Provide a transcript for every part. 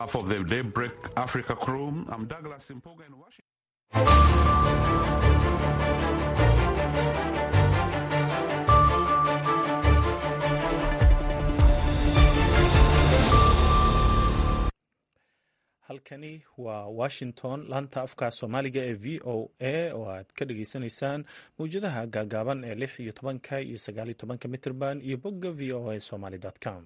of the Daybreak Africa crew, I'm Douglas Impoga in Washington. halkani waa washington laanta afka soomaaliga ee v o a oo aad ka dhageysanaysaan mawjadaha gaagaaban ee lix iyo tobanka iyo sagaaliyo tobanka mitrban iyo bogga v o a somaly com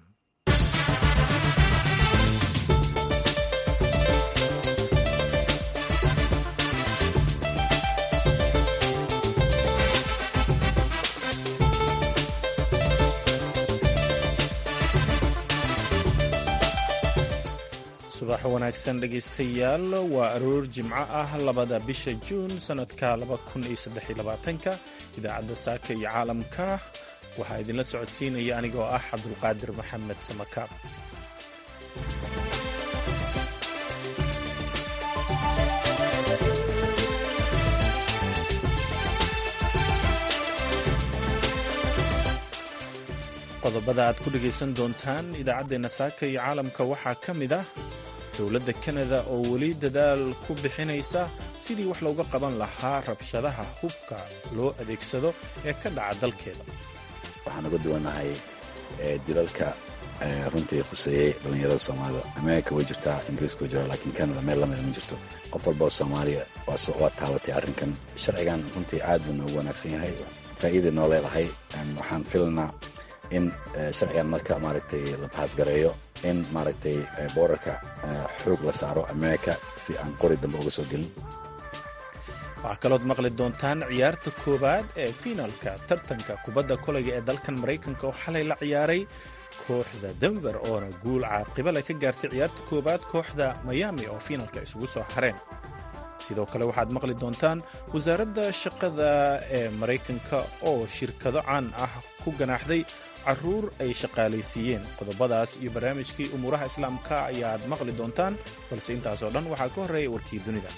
subax wanaagsan dhegaystayaal waa aroor jimco ah labada bisha juun sannadka ka idaacadda saaka iyo caalamka waxaa idinla socodsiinaya anigoo ah cabdulqaadir maxamed samakaab qodobada aad ku dhegaysan doontaan idaacaddeenna saaka iyo caalamka waxaa ka mid ah dowladda kanada oo weli dadaal ku bixinaysa sidii wax looga qaban lahaa rabshadaha hubka loo adeegsado ee ka dhaca dalkeeda waxaan uga duwannahay dilalka runtii khuseeyey dhallinyarada soomaalida amerika way jirtaa ingiriiska way jiraa laakiin canada meel lamida ma jirto qof walba oo soomaaliya waa taabatay arrinkan sharcigan runtii aad buu noogu wanaagsan yahay faa'iida noo leedahay waxaan filanaa in sharcigan marka maaragtay la bahaasgareeyo in maaragtay boorarka xoog la saaro amerika si aan qori dambe uga soo gelin waxaa kalood maqli doontaan ciyaarta koowaad ee fiinalka tartanka kubadda kolayga ee dalkan maraykanka oo xalay la ciyaaray kooxda denver oona guul caaqibale ka gaartay ciyaarta koowaad kooxda miami oo fiinalka isugu soo hareen sidoo kale waxaad maqli doontaan wasaaradda shaqada ee maraykanka oo shirkado caan ah ku ganaaxday caruur ay shaqaalaysiiyeen qodobadaas iyo barnaamijkii umuuraha islaamka ayaad maqli doontaan balse intaasoo dhan waxaa ka horreeya warkii dunida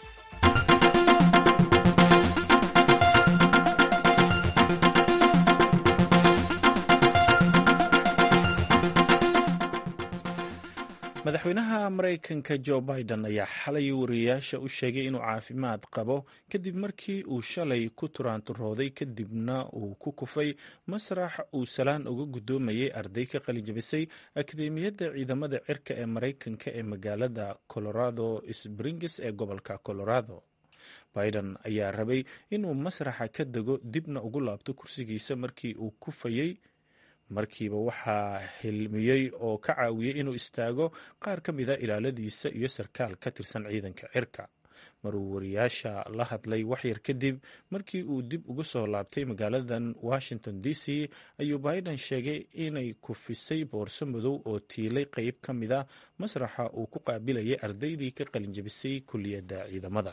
madaxweynaha maraykanka jo biden ayaa xalay wariyayaasha u sheegay inuu caafimaad qabo kadib markii uu shalay ku turaanturooday kadibna uu ku kufay masrax uu salaan uga guddoomayay arday ka qalijabisay akademiyadda ciidamada cirka ee maraykanka ee magaalada colorado springs ee gobolka colorado biden ayaa rabay inuu masraxa ka dego dibna ugu laabto kursigiisa markii uu kufayey markiiba waxaa hilmiyey oo ka caawiyey inuu istaago qaar ka mida ilaaladiisa iyo sarkaal ka tirsan ciidanka cirka maruu wariyaasha la hadlay waxyar kadib markii uu dib uga soo laabtay magaaladan washington d c ayuu biden sheegay inay kufisay boorso madow oo tiilay qeyb ka mida masraxa uu ku qaabilayay ardaydii ka qalinjabisay kulliyadda ciidamada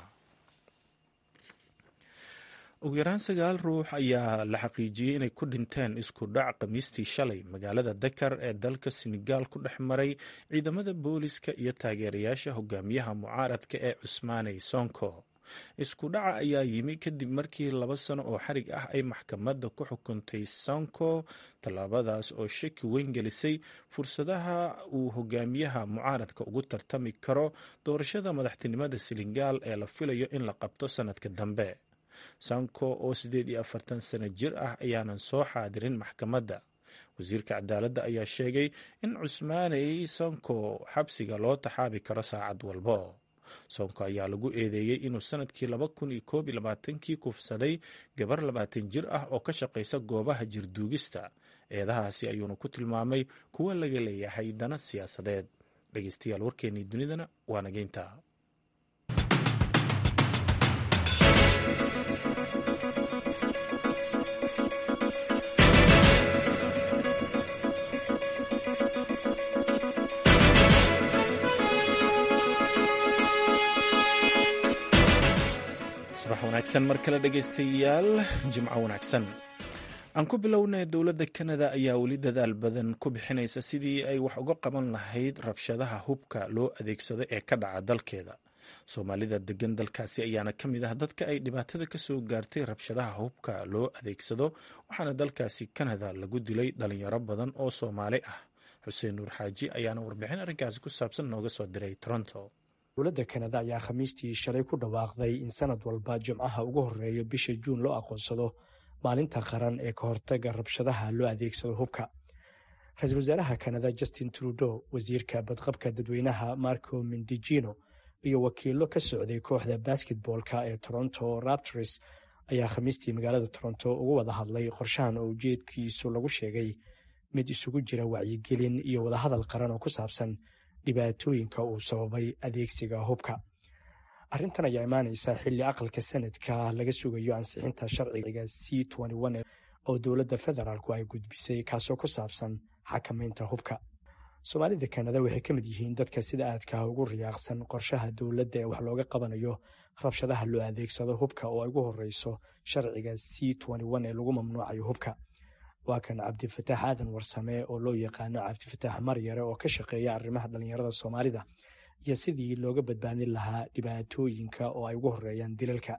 ugu yaraan sagaal ruux ayaa la xaqiijiyey inay ku dhinteen isku dhac khamiistii shalay magaalada dakar ee dalka senegaal ku dhex maray ciidamada booliska iyo taageerayaasha hogaamiyaha mucaaradka ee cusmaaney sonko isku dhaca ayaa yimi kadib markii laba sano oo xarig ah ay maxkamadda ku xukuntay sonko tallaabadaas oo shaki weyn gelisay fursadaha uu hogaamiyaha mucaaradka ugu tartami karo doorashada madaxtinimada senegaal ee la filayo in la qabto sanadka dambe sanko oo siddeed iyo afartan sano jir ah ayaanan soo xaadirin maxkamadda wasiirka cadaaladda ayaa sheegay in cusmaaney sonko xabsiga loo taxaabi karo saacad walbo sonko ayaa lagu eedeeyey inuu sanadkii laba kun iyo koob iyo labaatankii kufsaday gabar labaatan jir ah oo ka shaqaysa goobaha jirduugista eedahaasi ayuuna ku tilmaamay kuwa laga leeyahay dana siyaasadeed dhegeystayaal warkeennii dunidana waa nageynta subax wanaagsan mar kale dhegaystayaal jimco wanaagsan aan ku bilownay dowladda kanada ayaa weli dadaal badan ku bixinaysa sidii ay wax uga qaban lahayd rabshadaha hubka loo adeegsado ee ka dhaca dalkeeda soomaalida degan dalkaasi ayaana ka mid ah dadka ay dhibaatada ka soo gaartay rabshadaha hubka loo adeegsado waxaana dalkaasi kanada lagu dilay dhalinyaro badan oo soomaali ah xuseen nuur xaaji ayaana warbixin arrinkaasi ku saabsan nooga soo diray toronto dowladda kanada ayaa khamiistii shalay ku dhawaaqday in sanad walba jimcaha ugu horreeya bisha juun loo aqoonsado maalinta qaran ee ka hortaga rabshadaha loo adeegsado hubka ra-iisul wasaaraha kanada justin trudeau wasiirka badqabka dadweynaha marco mindijino iyo wakiilo ka socday kooxda basketboolka ee toronto raptors ayaa khamiistii magaalada toronto uga wada hadlay qorshahan oo ujeedkiisu lagu sheegay mid isugu jira wacyigelin iyo wadahadal qaran oo ku saabsan dhibaatooyinka uu sababay adeegsiga hubka arrintan ayaa imaaneysa xilli aqalka sanadka laga sugayo ansixinta sharciga c oo dowladda federaalku ay gudbisay kaasoo ku saabsan xakamaynta hubka soomaalida kanada waxay ka mid yihiin dadka sida aadka ugu riyaaqsan qorshaha dowladda ee wax looga qabanayo rabshadaha loo adeegsado hubka oo ay ugu horeyso sharciga c ee lagu mamnuucayo hubka waa kan cabdifataax aadan warsame oo loo yaqaano cabdifataax maryare oo ka shaqeeya arrimaha dhallinyarada soomaalida iyo sidii looga badbaadin lahaa dhibaatooyinka oo ay ugu horeeyaan dilalka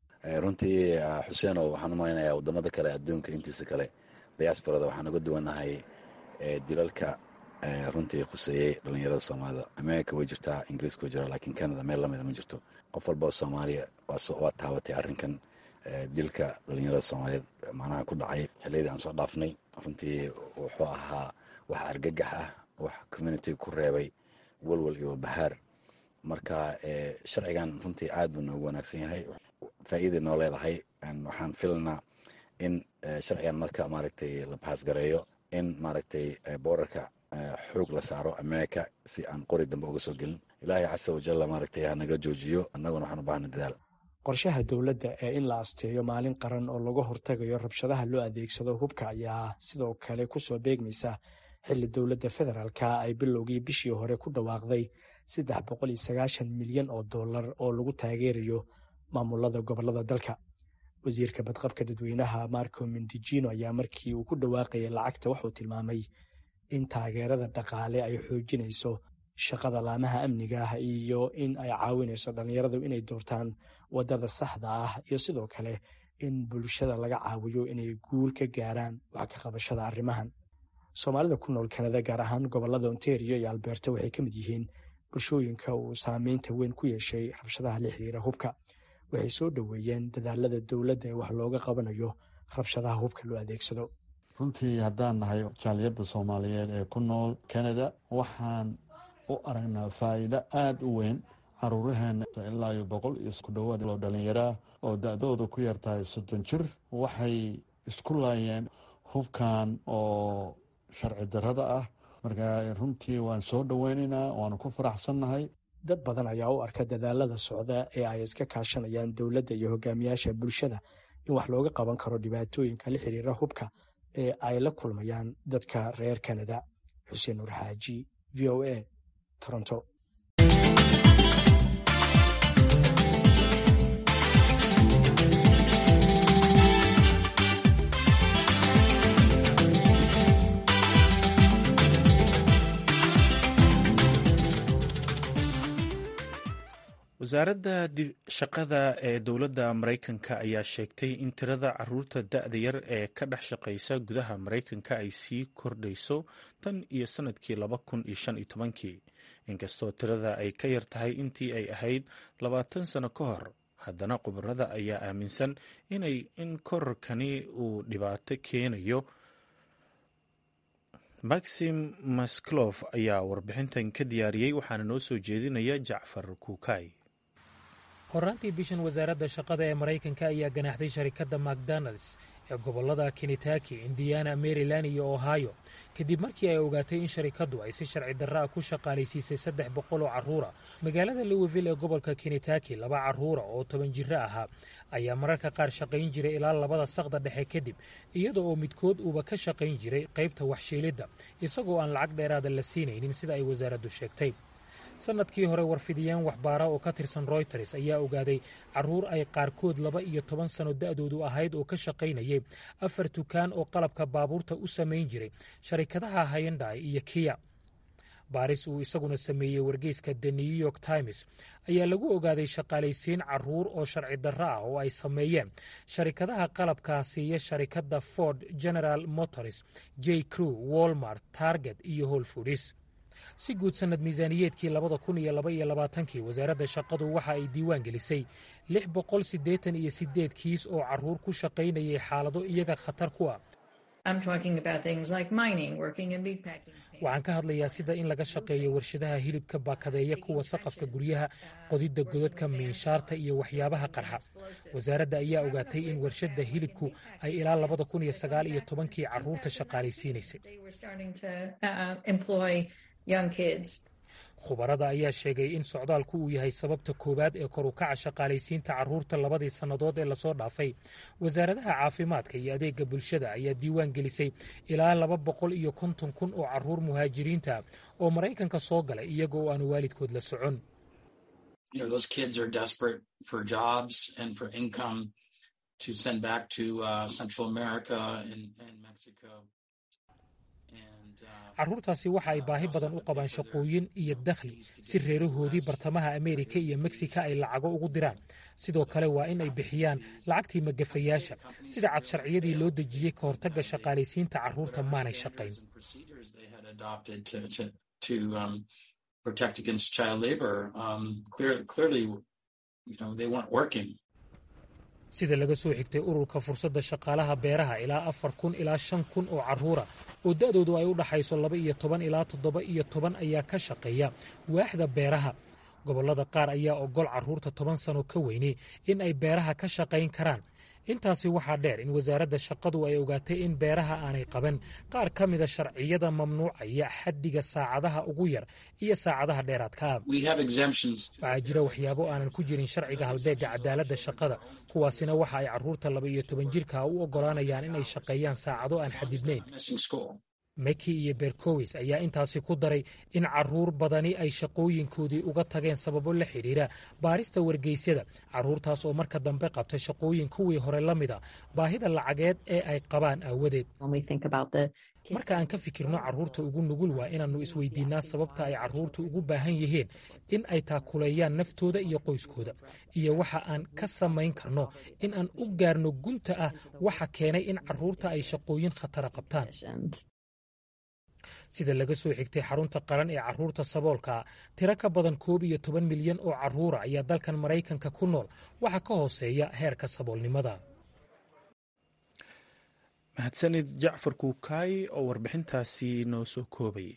runtii xuseenow waxaan u malaynayaa wadamada kale adduunka intiisa kale diasbarada waxaan uga duwanahay dilalka runtii khuseeyey dhallinyarada soomaalida america way jirtaa ingiriiska way jiraa lakiin canada meel lamida ma jirto qof walba oo soomaaliya waa taabatay arrinkan dilka dhallinyarada soomaaliyeed macnaha ku dhacay xiliyadii aan soo dhaafnay runtii wuxuu ahaa wax argagax ah wax communitiga ku reebay walwal iyo bahaar marka sharcigan runtii aad buu noogu wanaagsan yahay faa'iiday noo leedahay waxaan filanaa in sharcigan marka maaragtay la bahaasgareeyo in maaragtay boorarka xoog la saaro america si aan qori dambe uga soo gelin ilaahay casa wajalla maaragtay hanaga joojiyo annaguna waxaan u baahna dadaal qorshaha dowladda ee in la asteeyo maalin qaran oo laga hortagayo rabshadaha loo adeegsado hubka ayaa sidoo kale kusoo beegmaysa xilli dowladda federaalka ay bilowgii bishii hore ku dhawaaqday saddex boqol iyo sagaashan milyan oo dollar oo lagu taageerayo maamulada gobolada dalka wasiirka badqabka dadweynaha marco mindijino ayaa markii uu ku dhawaaqayay lacagta wuxuu tilmaamay in taageerada dhaqaale ay xoojinayso shaqada laamaha amniga ah iyo in ay caawinayso dhallinyaradu inay doortaan wadada saxda ah iyo sidoo kale in bulshada laga caawiyo inay guul ka gaaraan wax ka qabashada arrimahan soomaalida ku nool kanada gaar ahaan gobolada ontario iyo alberta waxay ka mid yihiin bulshooyinka uu saameynta weyn ku yeeshay rabshadaha la xiriira hubka waxay soo dhoweeyeen dadaalada dowladda ee wax looga qabanayo rabshadaha hubka loo adeegsado runtii haddaan nahay jaaliyadda soomaaliyeed ee ku nool kanada waxaan u aragnaa faa'iido aada u weyn caruuraheena ilaa iyo boqol iyo ku dhowaad oo dhallinyaraa oo da-dooda ku yartahay soddon jir waxay isku laayeen hubkan oo sharci darrada ah marka runtii waan soo dhoweynaynaa waanu ku faraxsannahay dad badan ayaa u arka dadaalada socda ee ay iska kaashanayaan dowladda iyo hogaamiyaasha bulshada in wax looga qaban karo dhibaatooyinka la xiriira hubka ee ay la kulmayaan dadka reer kanada xuseen nuur xaaji v o a toronto wasaaradda shaqada ee dowladda maraykanka ayaa sheegtay in tirada caruurta da-da yar ee ka dhex shaqaysa gudaha maraykanka ay sii kordhayso tan iyo sanadkii laba kun iyo shan iyo tobankii inkastoo tirada ay ka yar tahay intii ay ahayd labaatan sano ka hor haddana khubarada ayaa aaminsan inay in kororkani uu dhibaato keenayo maxim masklof ayaa warbixintan ka diyaariyey waxaana noo soo jeedinaya jacfar kuukay horaantii bishan wasaaradda shaqada ee maraykanka ayaa ganaaxday sharikadda macdonalds ee gobollada kenitaki indiana maryland iyo ohio kadib markii ay ogaatay in sharikaddu ay si sharci darra ah ku shaqaalaysiisay saddex boqol oo carruura magaalada lowiville ee gobolka kenitaki laba carruura oo toban jiro ahaa ayaa mararka qaar shaqayn jiray ilaa labada saqda dhexe kadib iyada oo midkood uuba ka shaqayn jiray qaybta waxshiilidda isagoo aan lacag dheeraada la siinaynin sida ay wasaaraddu sheegtay sannadkii hore warfidiyeen waxbaara oo ka tirsan royters ayaa ogaaday carruur ay qaarkood laba iyo toban sano da'doodu ahayd oo ka shaqaynayay afar dukaan oo qalabka baabuurta u samayn jiray sharikadaha hayandai iyo kiya baaris uu isaguna sameeyey wargeyska the new york times ayaa lagu ogaaday shaqaalaysiin caruur oo sharci darro ah oo ay sameeyeen sharikadaha qalabkaa siiya sharikadda ford general motors j crew walmart target iyo holfoodis si guud sannad miisaaniyeedkii labada kun iyo laba iyo labaatankii wasaaradda shaqadu waxa ay diiwaan gelisay lix boqol siddeetan iyo siddeed kiis oo carruur ku shaqaynayay xaalado iyaga khatar ku ah waxaan ka hadlayaa sida in laga shaqeeyo warshadaha hilibka baakadeeya kuwa saqafka guryaha qodidda godadka miinshaarta iyo waxyaabaha qarxa wasaaradda ayaa ogaatay in warshadda hilibku ay ilaa labada kun iyo sagaal iyo tobankii carruurta shaqaalaysiinaysay khubarada ayaa sheegay in socdaalku uu yahay sababta koowaad ee kor u kaca shaqaalaysiinta carruurta labadii sannadood ee lasoo dhaafay wasaaradaha caafimaadka iyo adeega bulshada ayaa diiwaan gelisay ilaa laba boqol iyo konton kun oo carruur muhaajiriinta oo maraykanka soo galay iyaga oo aan waalidkood la socon carruurtaasi waxa ay baahi badan u qabaan shaqooyin iyo dakhli si reerahoodii bartamaha ameerika iyo meksika ay lacago ugu diraan sidoo kale waa in ay bixiyaan lacagtii magafayaasha sida cad sharciyadii loo dejiyey ka hortagga shaqaalaysiinta carruurta maanay shaqayn sida laga soo xigtay ururka fursadda shaqaalaha beeraha ilaa afar kun ilaa shan kun oo carruura oo da'doodu ay u dhaxayso laba iyo toban ilaa toddoba iyo toban ayaa ka shaqeeya waaxda beeraha gobollada qaar ayaa ogol carruurta toban sano ka weyni in ay beeraha ka shaqayn karaan intaasi waxaa dheer in wasaaradda shaqadu ay ogaatay in beeraha aanay qaban qaar ka mida sharciyada mamnuucaya xaddiga saacadaha ugu yar iyo saacadaha dheeraadka ah waxaa jira waxyaabo aanan ku jirin sharciga halbeegga cadaaladda shaqada kuwaasina waxa ay carruurta laba iyo toban jirka u oggolaanayaan inay shaqeeyaan saacado aan xadidnayn meki iyo berkowis ayaa intaasi ku daray in carruur badani ay shaqooyinkoodii uga tageen sababo la xidhiira baarista wargeysyada carruurtaas oo marka dambe qabta shaqooyin kuwii hore la mida baahida lacageed ee ay qabaan aawadeed marka aan ka fikirno carruurta ugu nugul waa inaannu isweydiinnaa sababta ay carruurtu ugu baahan yihiin in ay taakuleeyaan naftooda iyo qoyskooda iyo waxa aan ka samayn karno in aan u gaarno gunta ah waxa keenay in carruurta ay shaqooyin khatara qabtaan sida laga soo xigtay xarunta qaran ee carruurta saboolka tiro ka badan koob iyo toban milyan oo carruura ayaa dalkan maraykanka ku nool waxa ka hooseeya heerka saboolnimada mahadsanid jacfar kuukaay oo warbixintaasi noo soo koobayay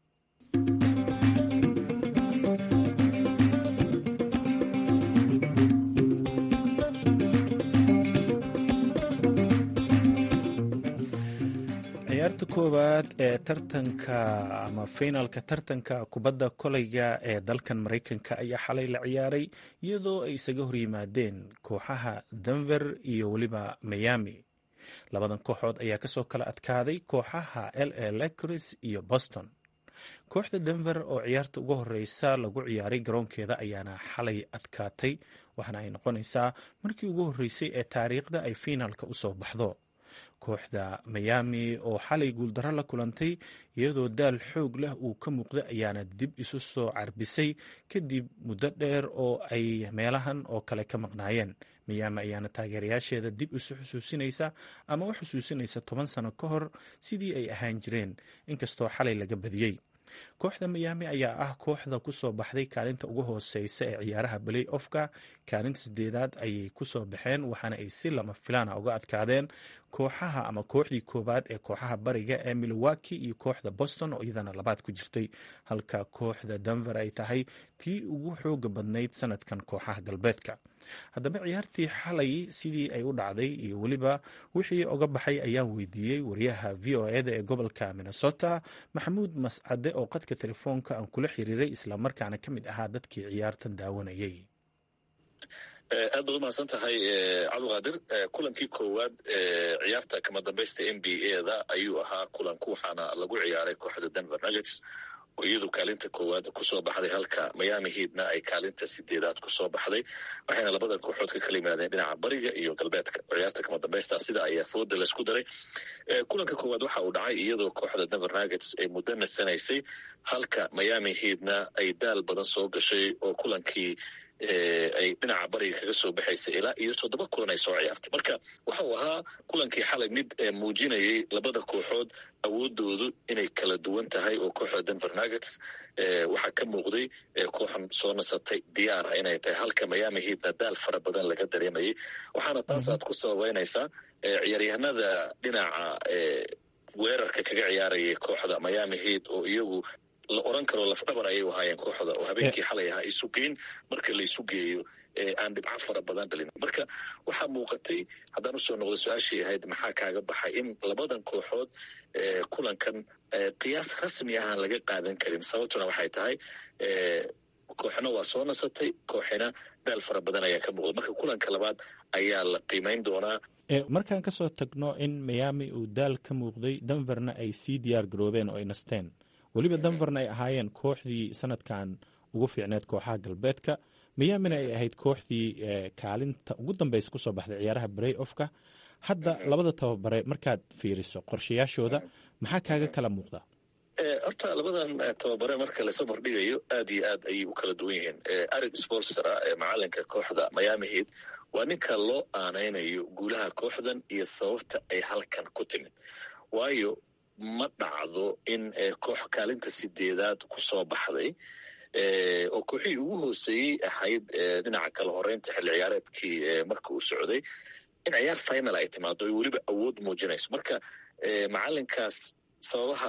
ciyaarta koowaad ee tartanka ama finalka tartanka kubadda koleyga ee dalkan maraykanka ayaa xalay la ciyaaray iyadoo ay isaga horyimaadeen kooxaha denver iyo weliba miami labadan kooxood ayaa kasoo kala adkaaday kooxaha l a lecris iyo boston kooxda denver oo ciyaarta ugu horeysa lagu ciyaaray garoonkeeda ayaana xalay adkaatay waxaana ay noqonaysaa markii ugu horeysay ee taariikhda ay fiinaalka usoo baxdo kooxda miami oo xalay guuldaro la kulantay iyadoo daal xoog leh uu ka muuqda ayaana dib isu soo carbisay kadib muddo dheer oo ay meelahan oo kale ka maqnaayeen miyaami ayaana taageerayaasheeda dib isu xusuusinaysa ama u xusuusinaysa toban sano ka hor sidii ay ahaan jireen inkastoo xalay laga badiyey kooxda miyaami ayaa ah kooxda kusoo baxday kaalinta ugu hooseysa ee ciyaaraha balay ofka kaalinta sideedaad ayay kusoo baxeen waxaana ay si lama filaana uga adkaadeen kooxaha ama kooxdii koowaad ee kooxaha bariga ee milwaki iyo kooxda boston oo iyadana labaad ku jirtay halka kooxda denver ay tahay tii ugu xooga badnayd sanadkan kooxaha galbeedka haddaba ciyaartii xalay sidii ay u dhacday iyo weliba wixii oga baxay ayaan weydiiyey wariyaha v o eda ee gobolka minnesota maxamuud mascade oo qadka telefoonka aan kula xiriiray islamarkaana ka mid ahaa dadkii ciyaartan daawanayay aad baad umahadsan tahay cabdiqaadir kulankii koowaad ee ciyaarta kama dambaysta n b a da ayuu ahaa kulanku waxaana lagu ciyaaray kooxda denver nuggets iyadu kaalinta koowaad kusoo baxday halka miami heatna ay kaalinta sideedaad kusoo baxday waxayna labada kooxood ka kala yimaadeen dhinaca bariga iyo galbeedka ciyaarta kama dambaysta sida ayaa fooda laysku daray kulanka koowaad waxa uu dhacay iyadoo kooxda denver nuggets ay muddo nasanaysay halka miami heatna ay daal badan soo gashay oo kulankii ay dhinaca bariga kaga soo baxaysay ilaa iyo toddoba kulan ay soo ciyaartay marka waxa uu ahaa kulankii xalay mid muujinayay labada kooxood awoodoodu inay kala duwan tahay oo kooxda denver nuggets waxaa ka muuqday kooxan soo nasatay diyaar ah inay tahay halka miami heatna daal fara badan laga dareemayay waxaana taas aad ku sababeynaysaa ciyaaryahanada dhinaca weerarka kaga ciyaarayay kooxda miami heat oo iyagu la oran karo lafdhabar ayay ahaayeen kooxda oo habeenkii xalay ahaa isu geyn marka la isu geeyo aan dhibco fara badan dhalin marka waxaa muuqatay haddaan usoo noqdo su-aashii ahayd maxaa kaaga baxay in labadan kooxood kulankan qiyaas rasmi ahaan laga qaadan karin sababtuna waxay tahay kooxna waa soo nasatay kooxina daal fara badan ayaa ka muuqda marka kulanka labaad ayaa la qiimeyn doonaa markaan kasoo tagno in miami uu daal ka muuqday denverna ay sii diyaar garoobeen oo ay nasteen weliba denverna ay ahaayeen kooxdii sanadkan ugu fiicneed kooxaha galbeedka miamina ay ahayd kooxdii kaalinta ugu dambeysa kusoo baxday ciyaaraha brey offka hadda labada tababare markaad fiiriso qorshayaashooda maxaa kaaga kala muuqda horta labadan tababare marka lasoo bordhigayo aad iyo aad ayay u kala duwan yihiin arig sportsera ee macalinka kooxda miami heat waa ninka loo aanaynayo guulaha kooxdan iyo sababta ay halkan ku timid waayo ma dhacdo in koox kaalinta sideedaad kusoo baxday oo kooxihii ugu hooseeyey ahayd dhinaca kala horeynta xilli ciyaareedkii marka uu socday in ciyaar final ay timaado ay weliba awood muujinayso marka macalinkaas sababaha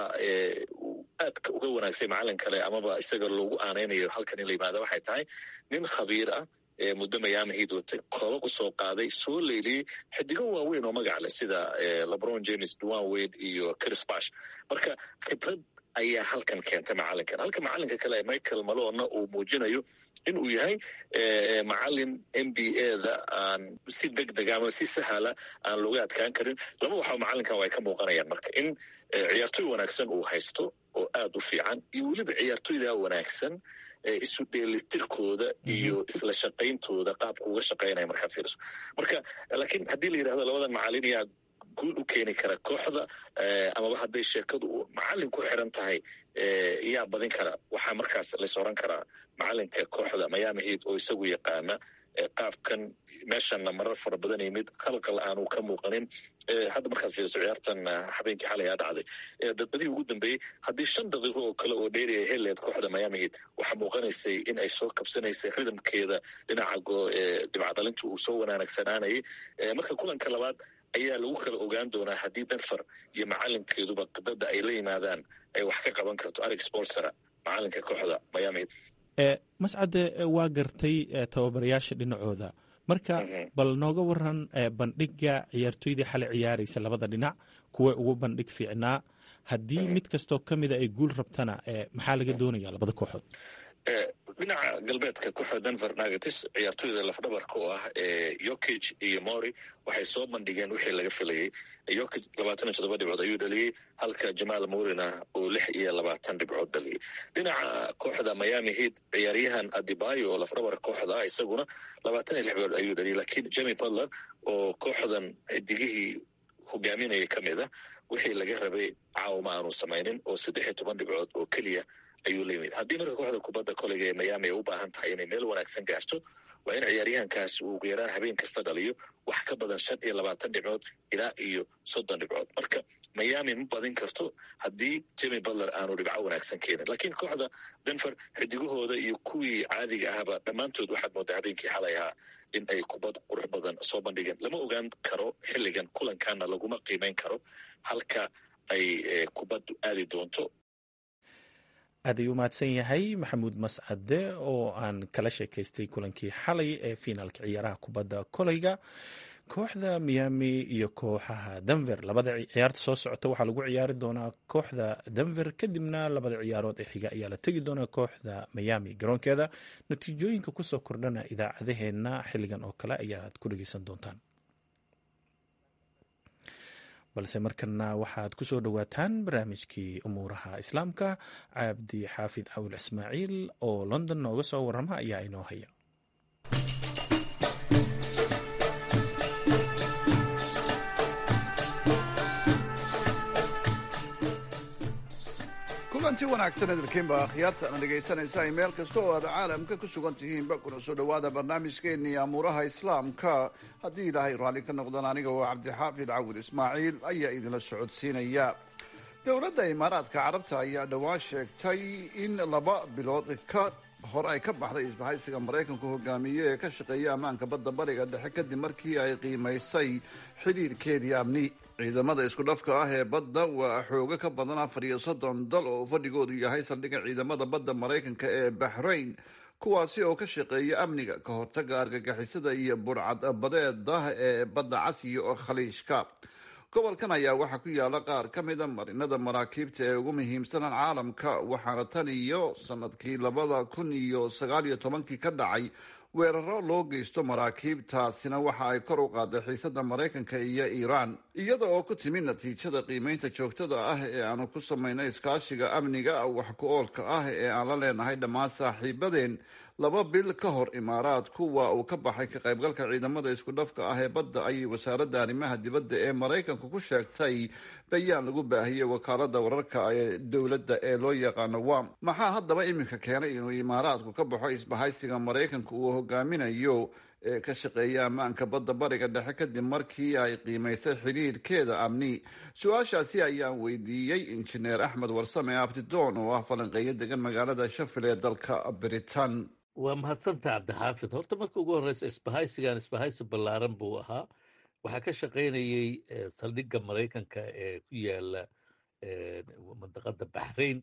aadka uga wanaagsay macalin kale amaba isaga loogu aanaynayo halkan in la yimaada waxay tahay nin khabiir ah muddo miami heat watay koobab u soo qaaday soo leyliyey xidigo waaweyn oo magac leh sida lebron james duan wade iyo chris bash marka khibrad ayaa halkan keentay macalinkan halka macalinka kale michael malona uu muujinayo in uu yahay macalin n b a da aan si deg deg ama si sahala aan looga adkaan karin laba waxaa macalinkan ay ka muuqanayaan marka in ciyaartoy wanaagsan uu haysto oo aad u fiican iyo weliba ciyaartoyda wanaagsan isu dheelitirkooda iyo isla shaqayntooda qaabka uga shaqaynaya markaad fiiriso marka laakiin haddii la yidhahdo labadan macalin yaa guul u keeni kara kooxda amaba hadday sheekadu macalin ku xiran tahay yaa badin kara waxaa markaas lays oran karaa macalinka kooxda miami heat oo isagu yaqaana qaabkan meeshanna marar fara badan yimid qalqal aanu ka muuqanin hadda markaad fiiriso ciyaartan habeenkii xalay aa dhacday dadbadihii ugu dambeeyey haddii shan daqiiqo oo kale oo dheeri ay heleed kooxda miami heat waxaa muuqanaysay in ay soo kabsanaysay ridamkeeda dhinaca dhibcadhalinta uu soo wanaanagsanaanayay marka kulanka labaad ayaa lagu kala ogaan doonaa haddii denver iyo macalinkeeduba qidada ay la yimaadaan ay wax ka qaban karto arig sportsera macalinka kooxda miami heat mascade waa gartay tababarayaasha dhinacooda marka bal nooga waran bandhiga ciyaartoydii xalay ciyaaraysa labada dhinac kuwa ugu bandhig fiicnaa haddii mid kastoo ka mida ay guul rabtana maxaa laga doonaya labada kooxood dhinaca galbeedka kooxda denver nuggets ciyaartoyda lafdhabarka oo ah yokig iyo mori waxay soo bandhigeen wixii laga filayey yokig labaatan iyo toddoba dhibcood ayuu dhaliyey halka jamaal morina uu lix iyo labaatan dhibcood dhaliyey dhinaca kooxda miami heat ciyaaryahan adibayo oo lafdhabarka kooxda ah isaguna labaatan iyo lix dhibcood ayuu dhaliyey lakiin jemi butler oo kooxdan xidigihii hogaaminaya ka mid a wixii laga rabay caawma aanu samaynin oo saddex iyo toban dhibcood oo keliya ayuu la yimid haddii marka kooxda kubadda koleyga ee miami ay u baahan tahay inay meel wanaagsan gaarto waa in ciyaaryahankaas uu ugu yaraan habeen kasta dhaliyo wax ka badan shan iyo labaatan dhibcood ilaa iyo soddon dhibcood marka miami ma badin karto haddii jemi butler aanu dhibco wanaagsan keenin laakiin kooxda denver xidigahooda iyo kuwii caadiga ahba dhammaantood waxaad moodaa habeenkii xalay ahaa in ay kubad qurux badan soo bandhigeen lama ogaan karo xilligan kulankaana laguma qiimeyn karo halka ay kubaddu aadi doonto aad ayuu mahadsan yahay maxamuud mascade oo aan kala sheekaystay kulankii xalay ee fiinaalka ciyaaraha kubadda koleyga kooxda miami iyo kooxaha denver labada ciyaarta soo socota waxaa lagu ciyaari doonaa kooxda denver kadibna labada ciyaarood ee xiga ayaa la tegi doonaa kooxda miami garoonkeeda natiijooyinka kusoo kordhana idaacadaheenna xilligan oo kale ayaad ku dhegeysan doontaan balse markana waxaad ku soo dhowaataan barnaamijkii umuuraha islaamka cabdi xaafid cawil ismaaciil oo london nooga soo warama ayaa inoo haya kulanti wanaagsan hadalkiinba akhyaarta ana dhegaysanaysa ay meel kasta oo aad caalamka ku sugan tihiinba kuna soo dhowaada barnaamijkeennii amuuraha islaamka haddii ilaahay raalli ka noqdaan aniga oo cabdixaafid cawil ismaaciil ayaa idinla socodsiinaya dowladda imaaraadka carabta ayaa dhowaan sheegtay in laba bilood ka hor ay ka baxday isbahaysiga maraykanku hogaamiye ee ka shaqeeya ammaanka badda bariga dhexe kadib markii ay qiimaysay xidhiirhkeedii amni ciidamada isku dhafka ah ee badda waa xoogo ka badan afar iyo soddon dal oo fadhigoodu yahay saldhigga ciidamada badda maraykanka ee bahrain kuwaasi oo ka shaqeeya amniga ka hortaga argagixisada iyo burcad badeeda ee badda casiya oo khaliishka gobolkan ayaa waxaa ku yaala qaar ka mida marinada maraakiibta ee ugu muhiimsanan caalamka waxaana tan iyo sanadkii labada kun iyo sagaal iyo tobankii ka dhacay weeraro loo geysto maraakiibtaasina waxa ay kor u qaaday xiisada maraykanka iyo iiraan iyada oo ku timi natiijada qiimeynta joogtada ah ee aanu ku samayno iskaashiga amniga wax ku oolka ah ee aan la leenahay dhammaan saaxiibadeen laba bil ka hor imaaraadku waa uu ka baxay ka qaybgalka ciidamada isku dhafka ah ee badda ayay wasaaradda arrimaha dibadda ee maraykanku ku sheegtay bayaan lagu baahiyey wakaalada wararka ee dowladda ee loo yaqaano wam maxaa haddaba iminka keenay inuu imaaraadku ka baxo isbahaysiga maraykanka uu hogaaminayo ee ka shaqeeya ammaanka badda bariga dhexe kadib markii ay qiimaysay xidhiirhkeeda amni su-aashaasi ayaan weydiiyey injineer axmed warsame abdidoon oo ah falanqeeyo degan magaalada shafil ee dalka britain waa mahadsanta cabdixaafid horta marka ugu horreysa isbahaysigan isbahaysi ballaaran buu ahaa waxaa ka shaqaynayey saldhigga maraykanka ee ku yaala mandaqada baxrain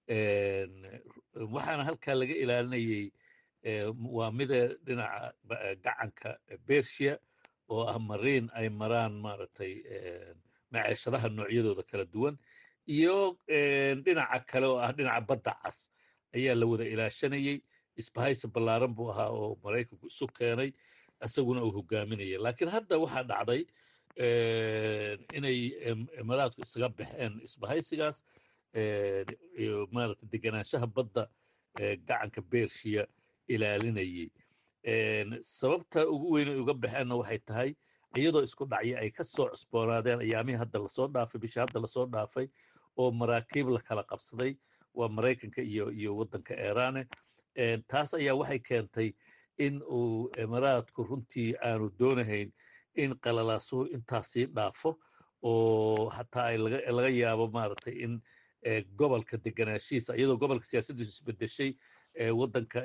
waxaana halkaa laga ilaalinayey waa mida dhinaca gacanka bersia oo ah mariin ay maraan maaragtay maceeshadaha noocyadooda kala duwan iyo dhinaca kale oo ah dhinaca badda cas ayaa la wada ilaashanayey isbahaysi ballaaran buu ahaa oo maraykanku isu keenay isaguna uu hogaaminaya laakiin hadda waxaa dhacday inay imaaraadku isaga baxeen isbahaysigaas maarata deganaanshaha badda gacanka bershiya ilaalinayay sababta ugu weyn ay uga baxeenna waxay tahay iyadoo isku dhacyo ay ka soo cusboonaadeen ayaamihii hadda lasoo dhaafay bishii hadda lasoo dhaafay oo maraakiib la kala qabsaday waa maraykanka iyo iyo waddanka eeraane taas ayaa waxay keentay in uu imaaraadku runtii aanu doonahayn in qalalaasuhu intaasii dhaafo oo hataa ay laga yaabo maaragtay in gobolka deganaashihiisa iyadoo gobolka siyaasaddiisu isbedeshay waddanka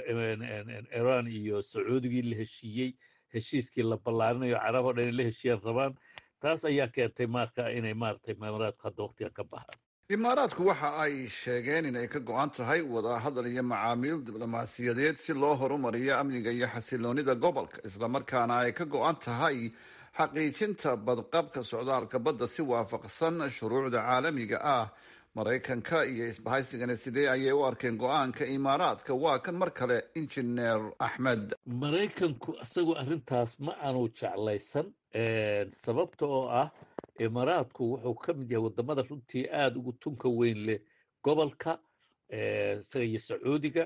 iran iyo sacuudigii la heshiiyey heshiiskii la ballaarinayo carab o dhan in la heshiiyaan rabaan taas ayaa keentay marka inay maaragtay imaaraadku hadda waqtigan ka baxaan imaaraadku waxa ay sheegeen inay ka go-an tahay wadahadal iyo macaamiil diblomaasiyadeed si loo horumariyo amniga iyo xasiloonida gobolka islamarkaana ay ka go-an tahay xaqiijinta badqabka socdaalka badda si waafaqsan shuruucda caalamiga ah maraykanka iyo isbahaysigana sidee ayay u arkeen go-aanka imaaraadka waa kan mar kale injineer axmed maraykanku isagu arrintaas ma aanu jeclaysan sababta oo ah imaaraadku wuxuu ka mid yahay waddamada runtii aada ugu tunka weyn leh gobolka isaga iyo sacuudiga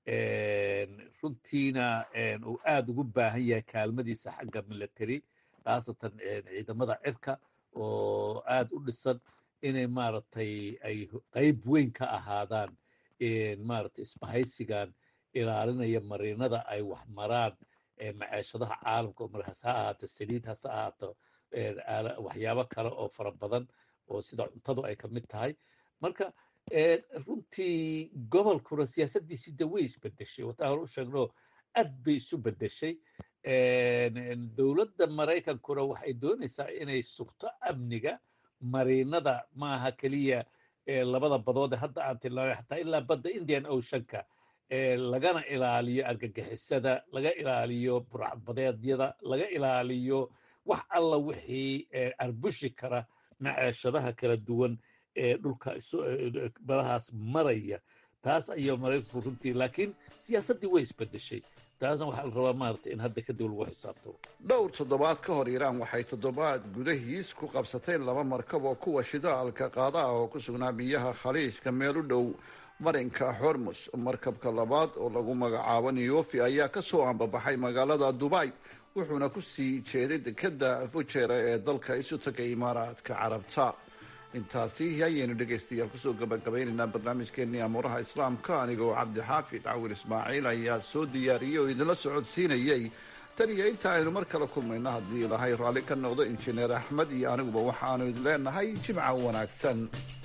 runtiina uu aada ugu baahan yahay kaalmadiisa xagga military khaasatan ciidamada cirka oo aada u dhisan inay maaragtay ay qayb weyn ka ahaadaan maaragtay isbahaysigan ilaalinaya mariinada ay wax maraan maceeshadaha caalamka oo markaas ha ahaato saliid hase ahaato waxyaabo kale oo fara badan oo sida cuntadu ay ka mid tahay marka runtii gobolkuna siyaasaddiisii de way isbedeshay wataa hore u sheegno aad bay isu bedeshay dowladda maraykankuna waxay doonaysaa inay sugto amniga mariinada maaha keliya labada badood ee hadda aan tilmaamay xataa ilaa badda indian oceanka lagana ilaaliyo argagixisada laga ilaaliyo burcadbadeedyada laga ilaaliyo wax alla wixii arbushi kara maceeshadaha kala duwan ee dhulka badahaas maraya taas ayaa maraykanku runtii laakiin siyaasaddii way isbedeshay taasna waxaa la rabaa maaragtay in hadda kadib lagu xisaabtamo dhowr toddobaad ka hor iiraan waxay toddobaad gudahiis ku qabsatay laba markab oo kuwa shidaalka qaada ah oo ku sugnaa biyaha khaliijka meel u dhow marinka xormus markabka labaad oo lagu magacaabo neyofi ayaa ka soo ambabaxay magaalada dubay wuxuuna ku sii jeeday dekeda fujera ee dalka isu tagay imaaraadka carabta intaasi ayaynu dhegaystayaal kusoo gabagabaynaynaa barnaamijkeenii amuuraha islaamka anigoo cabdixaafid cawil ismaaciil ayaa soo diyaariyey oo idinla socodsiinayay tan iyo inta aynu mar kale kulmayno haddii ilahay raalli ka noqdo injineer axmed iyo aniguba waxaanu idin leenahay jimca wanaagsan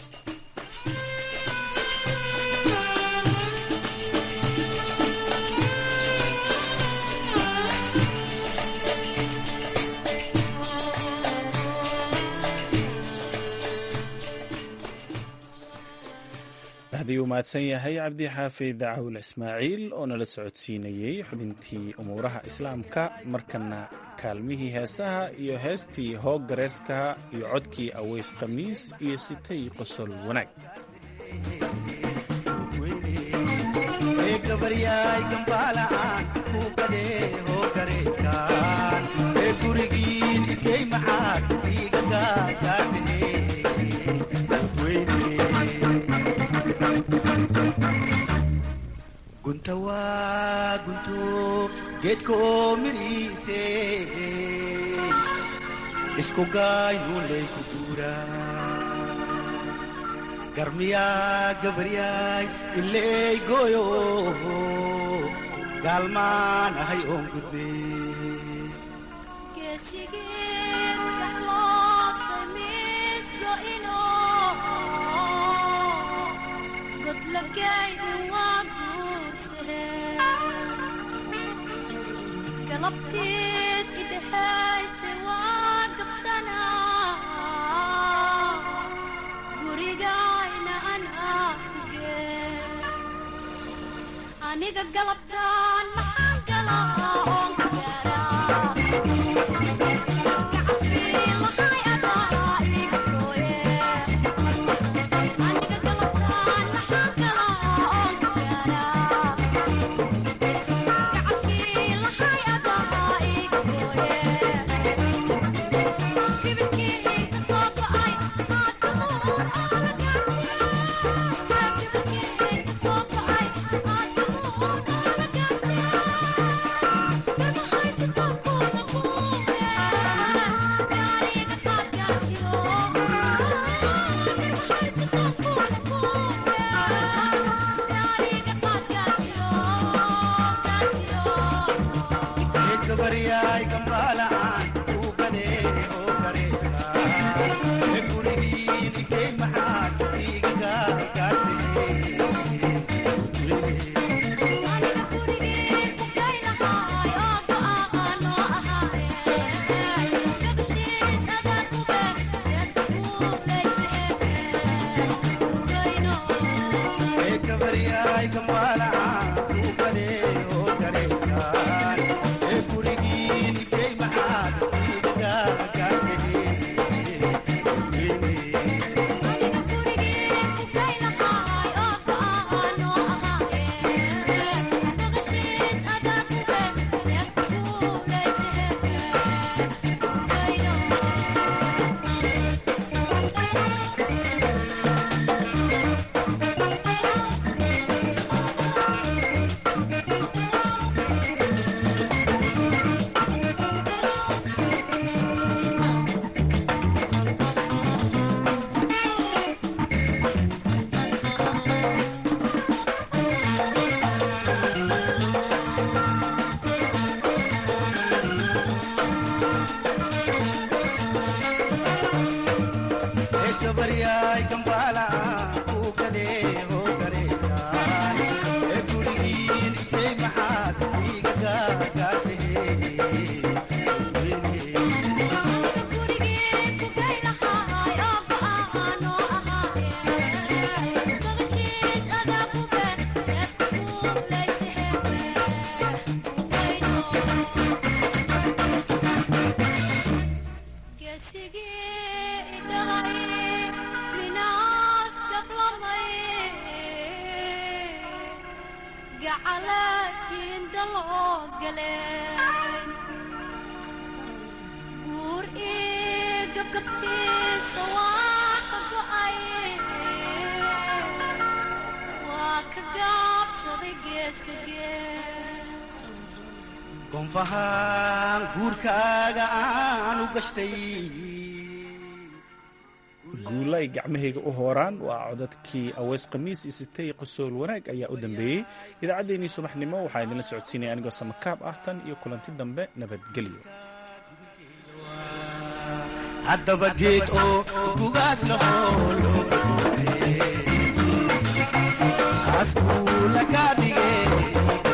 hadii uu mahadsan yahay cabdi xaafid cawil ismaaciil oo nala socodsiinayey xubintii umuuraha islaamka markana kaalmihii heesaha iyo heestii hoog gareeskaha iyo codkii aweys khamiis iyo sitay qosol wanaag gunta waa gunto geedkoo midhiise isku gaayuulay ku guuraa garmiyaa gabaryaay iley gooyo gaalmaan ahay oon gudbe galabteed idhexayse waa gabsanaa gurigayna anaa kuge aniga galabtaan maxaan galaa oon ku galeen guur ii gabgabtiisa waa ka go'ay waa ka gaabsaday geeska geel goonfahaan guurkaaga aanu gashtay guulay gacmahayga u hooraan waa codadkii aweys khamiis isitay qosool wanaag ayaa u dambeeyey idaacaddeenii subaxnimo waxaa idinla socodsiinaya anigoo samakaab ah tan iyo kulanti dambe nabadgelyo haddaba geed oo bugaad lahoo loo badoobe afkuu laga dhigay